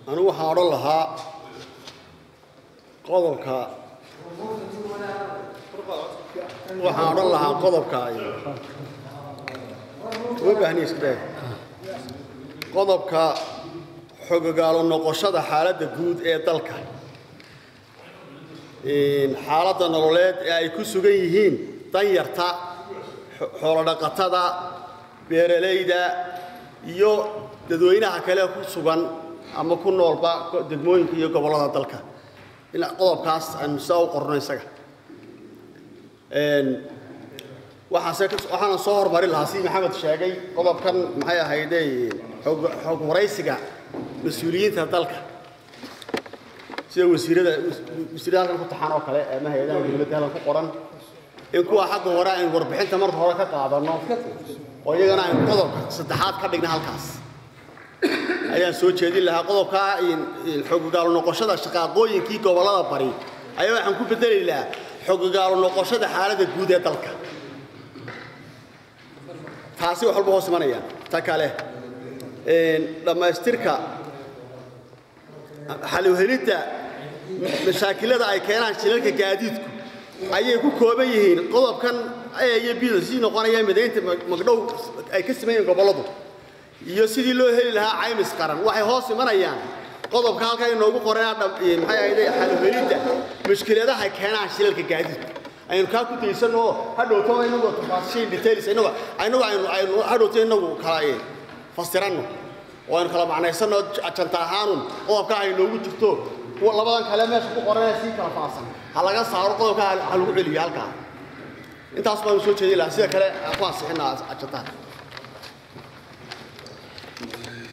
anigu waxaan odhan lahaa qodobka waxaan odhan lahaa qodobka uma baahniya iska daa qodobka xogogaalo noqoshada xaaladda guud ee dalka xaaladda nololeed ee ay ku sugan yihiin danyarta xoolodhaqatada beeralayda iyo dadweynaha kale ku sugan ama ku noolba degmooyinka iyo gobollada dalka in qodobkaas aynu sidaa u qorno isaga waxaase waxaana soo hormarin lahaa si maxamed sheegay qodobkan maxay ahayde xog waraysiga mas-uuliyiinta dalka sida wasiirada wasiirada halkan ku taxan oo kale ama hay-adaha dowladda halkan ku qoran in kuwa xagga hore aynu warbixinta marka hore ka qaadanno oo iyagana aynu qodobka saddexaad ka dhigna halkaas ayaan soo jeedin lahaa qodobka xogogaalo noqoshada shaqaaqooyinkii gobollada bari ayaa waxaan ku bedeli lahaa xogogaalo noqoshada xaaladda guud ee dalka taasi wax walba hoos imanayaan ta kale dhammaystirka xalowhelidda mashaakilada ay keenaan shilalka gaadiidku ayay ku kooban yihiin qodobkan a iyo bida sii noqonaya midaynta magdhow ay ka sameeyeen gobolladu iyo sidii loo heli lahaa caymis qaran waxay hoos imanayaan qodobka halkan inoogu qoranaa maxay ahayde xalowhelidda mushkiladaha keenaan shilalka gaadiidku aynu kaa ku daysanno oo hadhowto inagu tafaasiil details inagu inagu aynu aynu hadhowto inagu kala fasiranno oo aynu kala macnaysanno janta ahaanun qodobka ay noogu jirto kuwa labadan kale meesha ku qoranaya sii kala faafsan ha laga saaro qodobka ha lagu celiyo halkaa intaas baanu soo jeedin lahaa sida kale ku ansixinaa jantaha